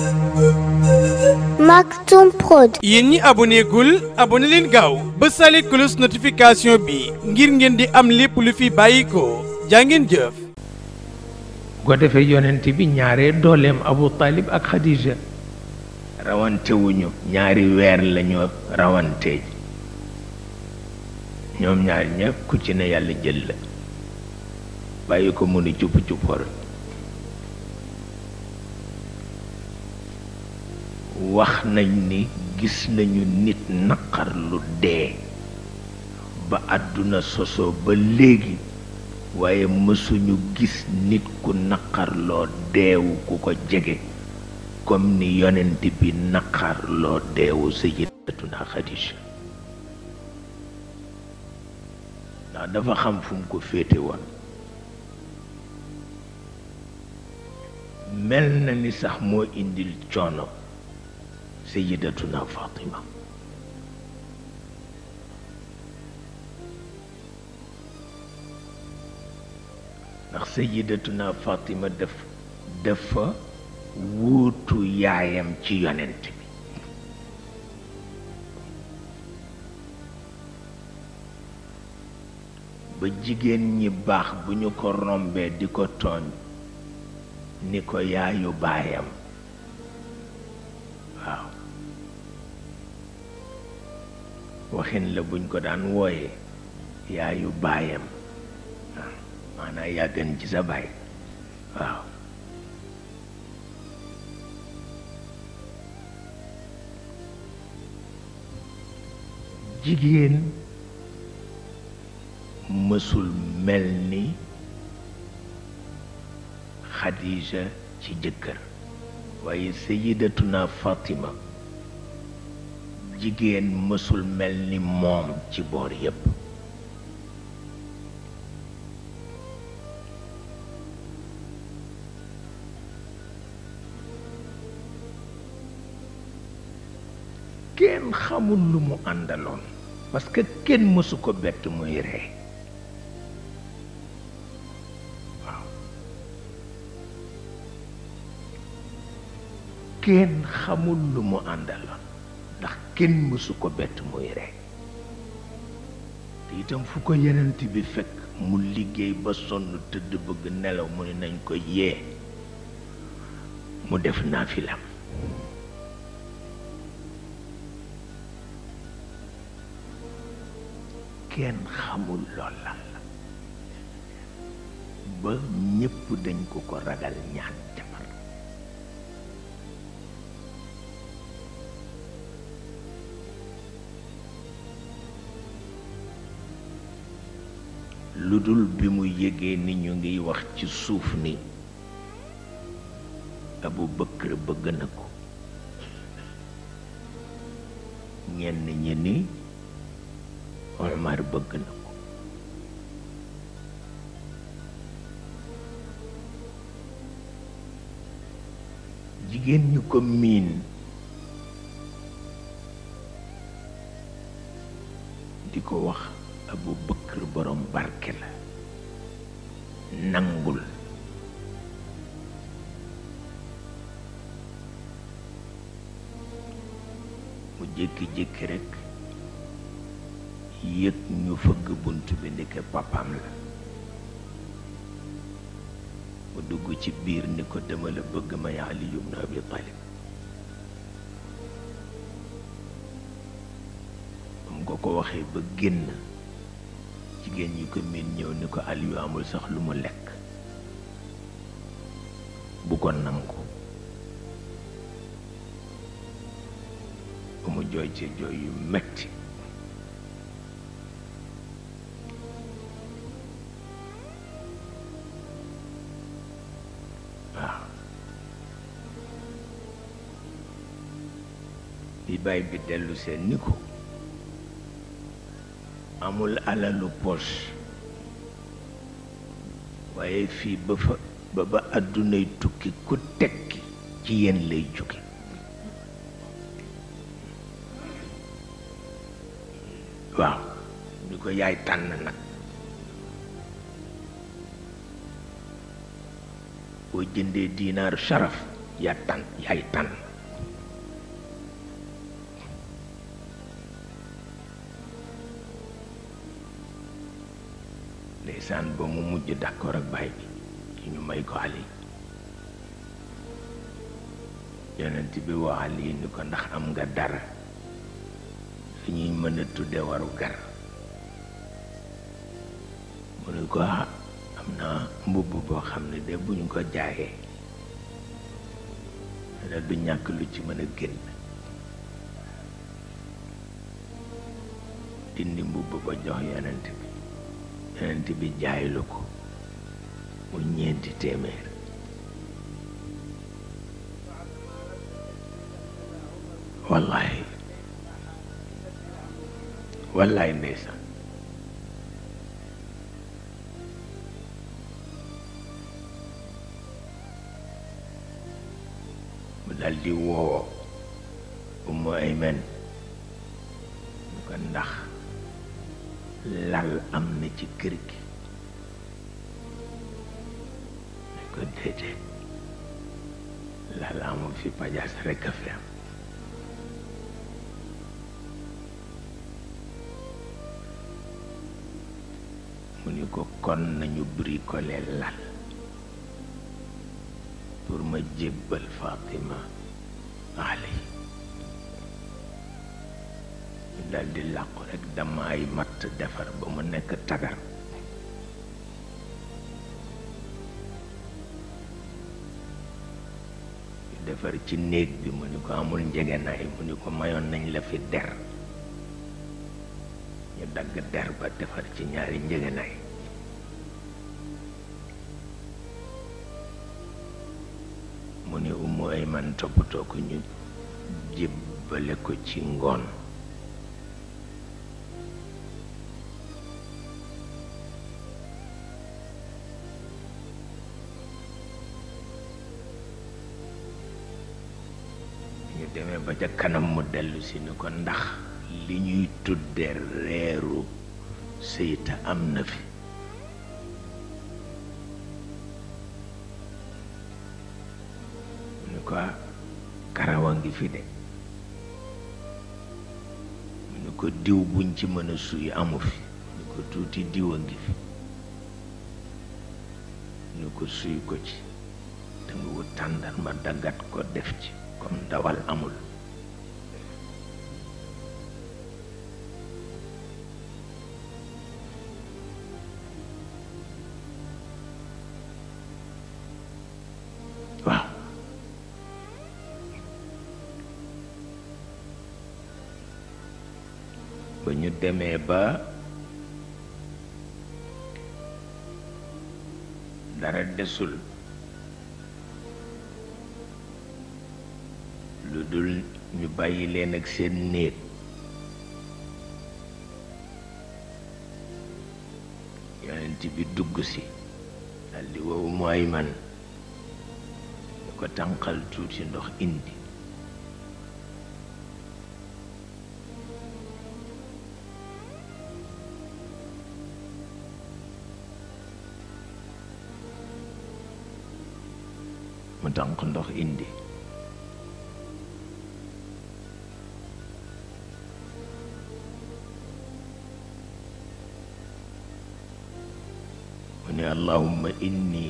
Maktoum Prod. yéen ñi aboné gul aboné leen gaaw ba sale cloche notification bi ngir ngeen di am lépp lu fi bàyyi ko jaa ngeen jëf bu ko defee yonent bi ñaaree dooleem Abu Talib ak Khadija rawantewuñu ñaari weer lañu rawante ñoom ñaar ñëpp ku ci ne yàlla jël la bàyyi ko mu ni cupp cuppor wax nañ ni gis nañu nit naqar lu dee ba àdduna soso ba léegi waaye mësuñu gis nit ku naqarloo deewu ku ko jege comme ni yonent bi naqarloo deewu sayyidatuna Xadija ndax dafa xam fu mu ko féete woon mel na ni sax moo indil coono sayyidatuna Fatima ndax sayyidatuna Fatima daf dafa wuutu yaayam ci yonent bi ba jigéen ñi baax bu ñu ko rombee di ko tooñ ni ko yaayu baayam waaw waxin la buñ ko daan wooye yaayu baayam waaw maanaam yaa gën ci sa baay waaw jigéen mësul mel ni Xadija ci jëkkër waaye sayidatuna Fatima jigéen mësul mel ni moom ci boor yépp kenn xamul lu mu àndaloon parce que kenn mësu ko bett muy ree waaw kenn xamul lu mu àndaloon ndax kenn mësu ko bett muy ree te itam fu ko yenent bi fekk mu liggéey ba sonn tëdd bëgg nelaw mu ne nañ ko yee mu def naafilam kenn xamul lool lan la ba ñépp dañ ko ko ragal ñaan jabar lu dul bi mu yégee ni ñu ngiy wax ci suuf ni Abu Bakr bëgg na ko ñenn ñi ni Omar bëgg na ko jigéen ñu ko miin di ko wax Abu Bakr borom barke la nangul mu jékki-jékki rekk yëg ñu fëgg bunt bi ndeke papam la mu dugg ci biir ni ko dama la bëgg may Ali ibn Abi Talib am ko ko waxee ba génn jigéen ñi ko miin ñëw ni ko Aliyu amul sax lu mu lekk bu ko nangu ba mu jooy ci jooy yu metti bi baay bi dellu seen ni ko amul alalu poche waaye fii ba fa ba ba àddunay tukki ku tekki ci yéen lay jóge waaw ni ko yaay tànn nag boo jëndee diinaar sharaf yaa tànn yaay tànn ndeysaan ba mu mujj d'accord ak baay bi ci ñu may ko Ali yonent bi wax Ali ni ko ndax am nga dara fi ñuy mën a tudde waru gar mu ne ko ah am na mbubb boo xam ne de buñ ko jaayee la du ñàkk lu ci mën a génn dindi mbubb ba jox yonent bi yonent bi jaay lu ko mu ñeenti téeméer wallaay wallaay ndeysaan mu dal di woo Ummu Ayman ñu ko ndax lal am na ci kër gi ñu ko déedéet lal amul fi pajaas rekk a fi am mu ni ko kon nañu bricoler lal pour ma jébbal Fatima Ali ñu dal di làqu rekk dama ay matt defar ba mu nekk tagar ñu defar ci néeg bi mu ni ko amul njegenaay mu ni ko mayoon nañ la fi der ñu dagg der ba defar ci ñaari njëgënaay mu ne umu ay man toppatoo ko ñu jébbale ko ci ngoon ñu demee ba ca kanam mu dellu si ni ko ndax li ñuy tudde reeru seyta am na fi mu ni ko karawa ngi fi de mu ni ko diw buñ ci mën a suy amu fi mu ni ko tuuti diw a ngi fi mu ni ko suy ko ci te nga wut tàndar ma daggat ko def ci comme ndawal amul waaw ba ñu demee ba dara desul lu dul ñu bàyyi leen ak seen néeg yonent bi dugg si daldi wow mooy man ñu ko tànqal tuuti ndox indi mu tànq ndox indi mu ne allahumma inni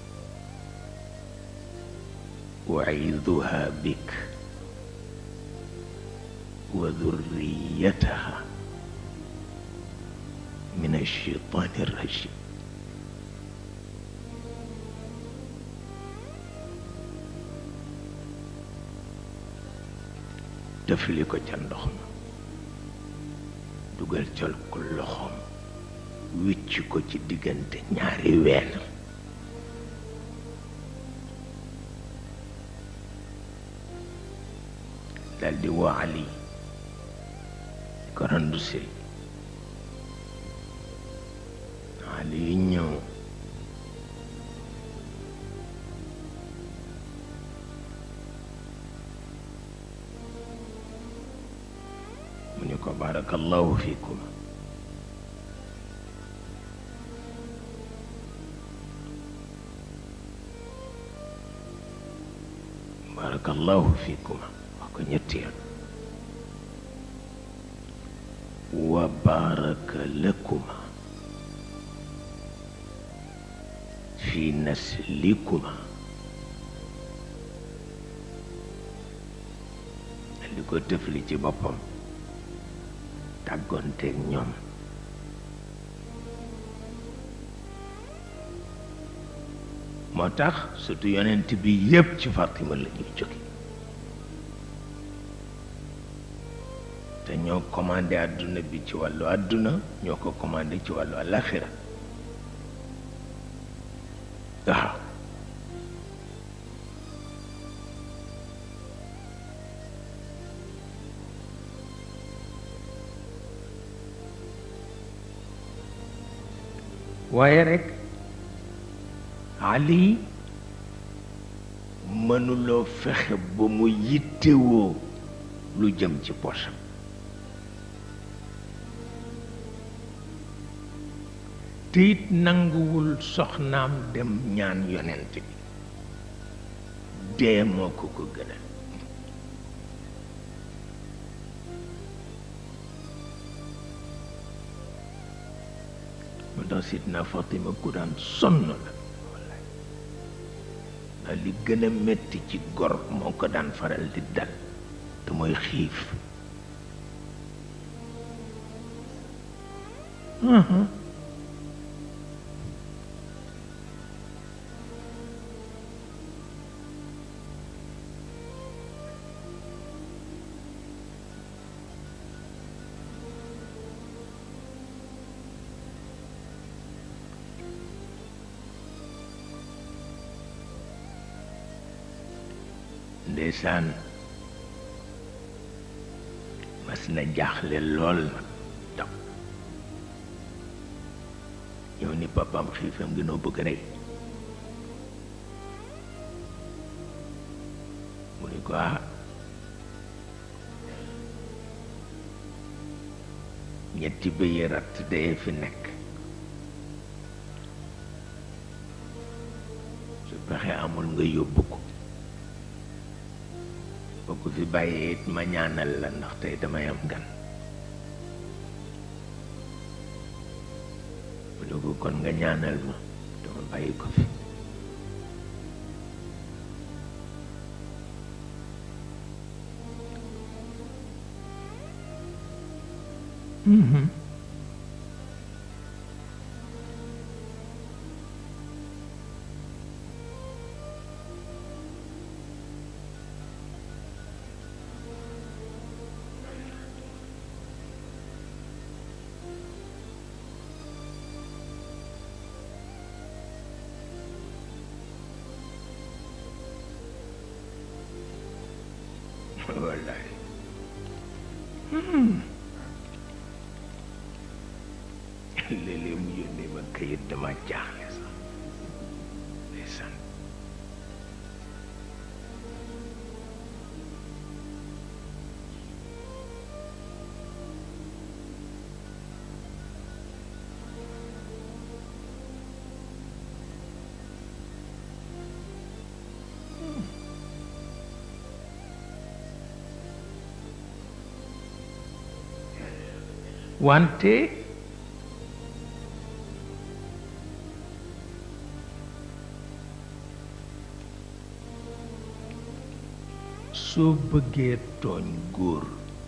uciiduha bik wa dhurriyataha min alcheytaani arrajim tëfli ko ca ndox ma dugal col ko loxoom wicc ko ci diggante ñaari ween daldi woo Ali ko randu sil Ali yu ñëw mu ni ko barakallahu fikum barakallahu fikuma wax ko ñetti yoon wa baraka lakuma fi naslikuma li ko tëfli ci boppam tàggoonteeg ñoom moo tax surtout yonent bi yépp ci Fatima la ñuy jóge te ñoo commandé àdduna bi ci wàllu àdduna ñoo ko commandé ci wàllu àlaxira waaw waaye rekk Ali mënuloo fexe ba mu yittewoo lu jëm ci poosam te it nanguwul soxnaam dem ñaan yonent bi dee moo ko ko gënal moo tax Sidna Fatima ku daan sonn la wallaay ndax li gën a metti ci gor moo ko daan faral di dal te mooy xiif ndeysaan mas na jaaxle lool nag taw ñëw ni papam xiifam gi noo bëgg rek mu ni ko ah ñetti bëyi ratt dee fi nekk su pexe amul nga yóbbu ko boo ko fi bàyyee it ma ñaanal la ndax tey damay am gan mu ne ko kon nga ñaanal ma dama bàyyi ko fi wallaay léeg-léeg mu yónnee ma këyit dama jaaxle sax ndeysaan wante soo bëggee tooñ góor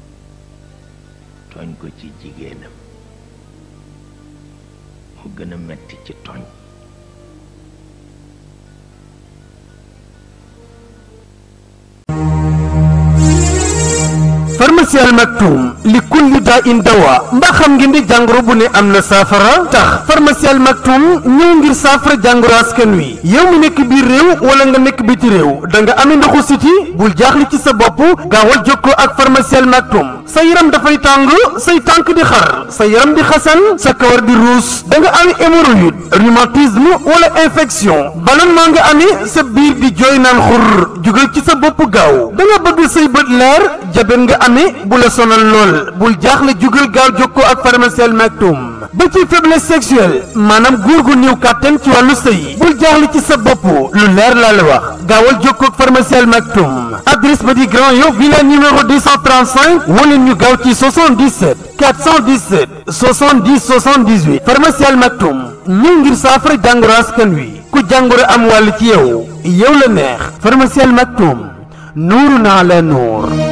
tooñ ko ci jigéenam mu gën a metti ci tooñ pharmacie Al Maktoum li kulli daa in dawa mbaa xam ngeen di jàngoro bu ne am na saafara tax pharmacie Al Maktoum ñëw ngir saafara jàngoro askan wi yow mi nekk biir réew wala nga nekk biti réew da nga amee ndoxu siti bul jaaxle ci sa bopp gaawal jokkoo ak pharmacie Al Maktoum sa yaram dafay tàng say tànk di xar sa yaram di xasan sa kawar di ruus da nga am hémorroïde rhumatisme wala infection ballonnement nga amee sa biir di jooy naan xur jugal ci sa bopp gaaw da nga bëgg say bët leer jabet nga amee bu la sonal lool bul jaaxle jugal gaaw jokkoo ak pharmacie Maktoum ba ci faiblesse sexuelle maanaam góor gu néew kàttan ci wàllu sëy bul jaaxle ci sa bopp lu leer laa la wax gaawal jokkoo ak pharmacie Maktoum adresse ba di Grand Yoff villa numéro 235 wala ñu gaaw ci 77 417 70 78 pharmacie Maktoum ñëw ngir saafara jàngoro askan wi ku jàngoro am wàll ci yow yow la neex pharmacie Maktoum nuuru naa la nuur